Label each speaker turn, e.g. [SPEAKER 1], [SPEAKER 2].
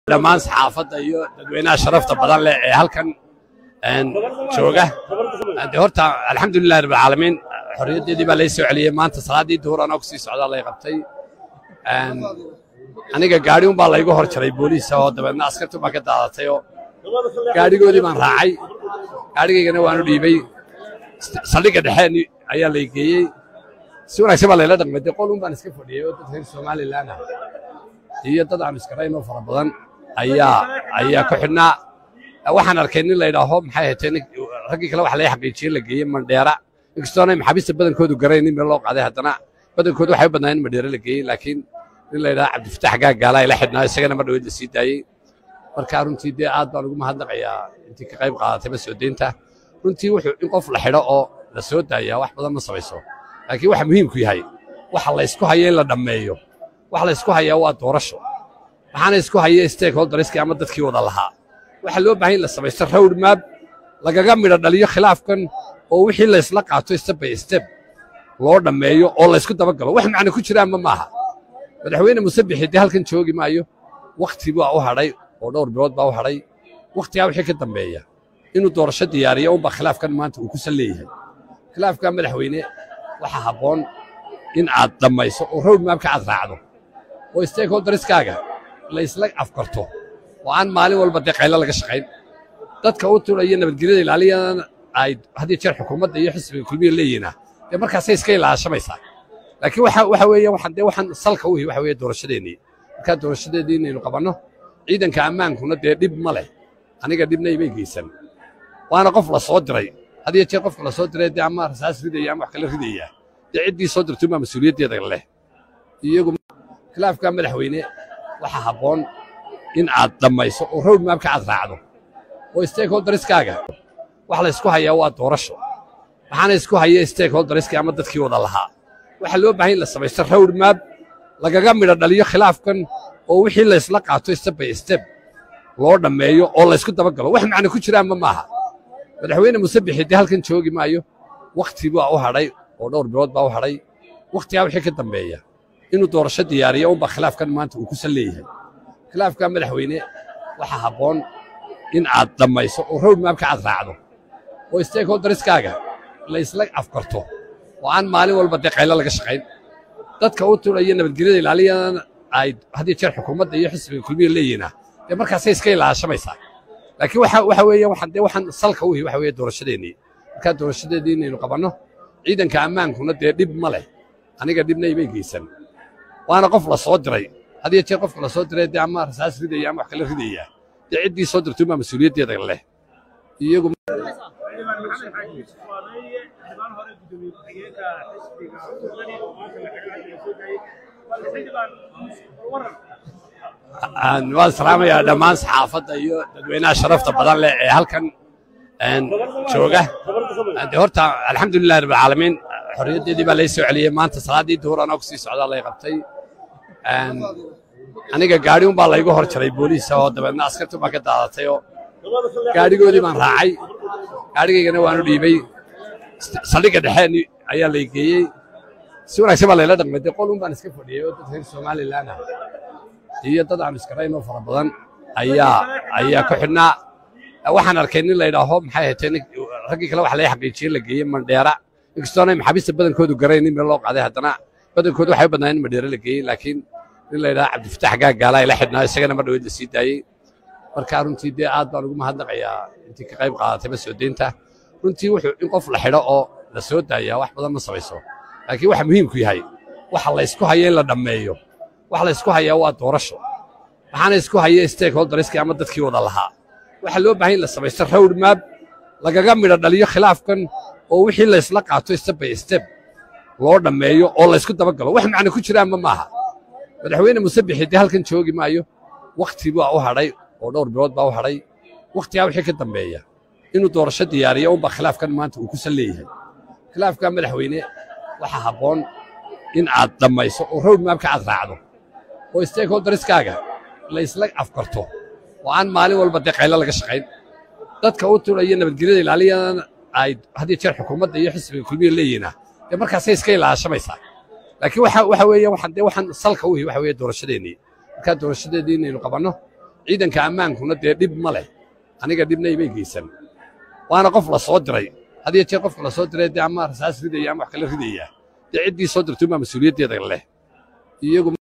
[SPEAKER 1] dhammaan saxaafadda iyo dadweynaha sharafta badan leh ee halkan jooga de horta alxamdulilahi rabbilcaalamiin xorriyaddeedii baa lay soo celiyey maanta salaaddii duhur anoo kusii socdaa lay qabtay aniga gaadhi un baa laygu hor jaray booliisa oo dabeedna askartu baa ka daadatay oo gaadhigoodii baan raacay gaadhigaygana waanu dhiibay saldhigga dhexe ayaa lay geeyey si wanaagsan baa layla dhaqmay dee qol un baan iska fadhiyey oo dad reer somalilan ah iyo dad aan iskarayn oo fara badan ayaa ayaa ku xidhnaa waxaan arkay nin laydhaaho maxay ahayd raggii kale waxa laga xaqiijiyey la geeyey mandheera inkastoona maxaabiista badankoodu garayn in meel loo qaaday haddana badankoodu waxay u badnaa in mandheera la geeyey laakiin nin laydhaha cabdifatax gaagaala ay la xidhnaa isagana mar dhaweyd la sii daayey marka runtii dee aad baan ugu mahadnaqayaa intii ka qayb qaadatay masoo deynta runtii wuxuu in qof la xidho oo la soo daayaa wax badan ma samayso laakiin waxa muhiimku yahay waxa la ysku haya in la dhammeeyo waxa la ysku hayaa waa doorasho waxaana isku haya stakeholderskii ama dadkii wada lahaa waxaa loo baahan in la samaysto road map lagaga midho dhaliyo khilaafkan oo wixii laysla qaato step by step loo dhammeeyo oo laysku dabagalo wax macno ku jiraanma maaha madaxweyne musabixi dee halkan joogi maayo wakhti baa u hadhay oo dhowr bilood baa u hadhay wakhtigaa wixii ka dambeeya inuu doorasho diyaariyo unbaa khilaafkan maanta uu ku sal leeyahay khilaafkaa madaxweyne waxaa habboon in aad dhammayso oo road mapka aad raacdo oo stakeholderskaaga laysla afkarto oo aan maalin walba dee qaylo laga shaqayn dadka u tulaya nabadgelyada ilaaliyana ay haddii jeer xukuumadda iyo xisbiga kulmiya leeyihinaa dee markaasay iska ilaashamaysaa laakiin waxa waxa weeye waxaan dee waxaan salka u hi waxa weeye doorashadeennii markaa doorashadeedii inaynu qabanno ciidanka ammaankuna dee dhib ma leh aniga dhibna imay geysan waana qof la soo diray hadiyo jeer qofka la soo diray dee ama rasaas ridaya ama wax kale ridaya dee ciddii soo dirtuunbaa mas-uuliyaddeeda leh iyagu khilaafkaa madaxweyne waxaa habboon in aad dhammayso oo road mapka aad raacdo oo stakeholderskaaga waxa la ysku hayaa waa doorasho waxaana isku haya stakeholderskii ama dadkii wada lahaa waxaa loo baahan in la samaysto road map lagaga midho dhaliyo khilaafkan oo wixii laysla qaato step by step loo dhammeeyo oo laysku dabagalo wax macno ku jiraanma maaha madaxweyne musabixi dee halkan joogi maayo wakhti baa u hadhay oo dhowr bilood baa u hadhay wakhtigaa wixii ka dambeeya inuu doorasho diyaariyo unbaa khilaafkan maanta uu ku sal leeyahay khilaafkaa madaxweyne waxaa habboon in aad dhammayso oo road mapka aad raacdo oo stakeholderskaaga laysla afkarto oo aan maalin walba dee qaylo laga shaqayn dadka u tulaya nabadgelyada ilaaliyana ay haddii jeer xukuumadda iyo xisbiga kulmiya leeyihinaa dee markaasay iska ilaashamaysaa laakiin waxa waxa weeye waxaan dee waxaan salka u hi waxa weeye doorashadeennii markaa doorashadeedii inaynu qabanno ciidanka ammaankuna dee dhib ma leh aniga dhibna imay geysan waana qof la soo diray hadiyo jeer qofka la soo diray dee ama rasaas ridaya ama wax kale ridaya dee ciddii soo dirtuunbaa mas-uuliyaddeeda leh iyagu waan salaamayaa dhammaan saxaafadda iyo dadweynaha sharafta badan leh ee halkan jooga de horta alxamdulilahi rabbilcaalamiin xorriyaddeedii baa lay soo celiyey maanta salaaddii duhur anoo kusii socdaa lay qabtay aniga gaadhi un baa laygu hor jaray booliisa oo dabeedna askartu baa ka daadatay oo gaadhigoodii baan raacay gaadhigaygana waanu dhiibay saldhigga dhexe ayaa lay geeyey si wanaagsan baa layla dhaqmay dee qol un baan iska fadhiyey oo dad reer somalilan ah iyo dad aan iskarayn oo fara badan ayaa ayaa ku xidhnaa waxaan arkay nin laydhaaho maxay ahayd raggii kale waxa laga xaqiijiyey la geeyey mandheera inkastoona maxaabiista badankoodu garayn in meel loo qaaday haddana badankoodu waxay u badnaa in mandheera la geeyey laakiin nin laydhaha cabdifatax gaagaala ay la xidhnaa isagana mar dhaweyd la sii daayey marka runtii dee aad baan ugu mahadnaqayaa intii ka qayb qaadatay masoo deynta runtii wuxuu in qof la xidho oo la soo daayaa wax badan ma samayso laakiin waxa muhiimku yahay waxa la ysku haya in la dhammeeyo waxa la ysku hayaa waa doorasho waxaana isku haya stakeholderskii ama dadkii wada lahaa waxaa loo baahan in la samaysto road map lagaga midho dhaliyo khilaafkan oo wixii laysla qaato step by step loo dhammeeyo oo laysku dabagalo wax macno ku jiraanma maaha madaxweyne musabixi dee halkan joogi maayo wakhti baa u hadhay oo dhowr bilood baa u hadhay wakhtigaa wixii ka dambeeya inuu doorasho diyaariyo unbaa khilaafkan maanta uu ku sal leeyahay khilaafkaa madaxweyne waxaa habboon in aad dhammayso oo road mapka aad raacdo oo stakeholderskaaga laysla afkarto oo aan maalin walba dee qaylo laga shaqayn dadka u tulaya nabadgelyada ilaaliyana ay haddii jeer xukuumadda iyo xisbiga kulmiya leeyihinaa dee markaasay iska ilaashamaysaa laakiin waxa waxa weeye waxaan dee waxaan salka u hi waxa weeye doorashadeennii markaa doorashadeedii inaynu qabanno ciidanka ammaankuna dee dhib ma leh aniga dhibna imay geysan waana qof la soo diray had iyo jeer qofka la soo diray dee ama rasaas ridaya ama wax kala ridaya dee ciddii soo dirtay unbaa mas-uuliyaddeeda leh iyagu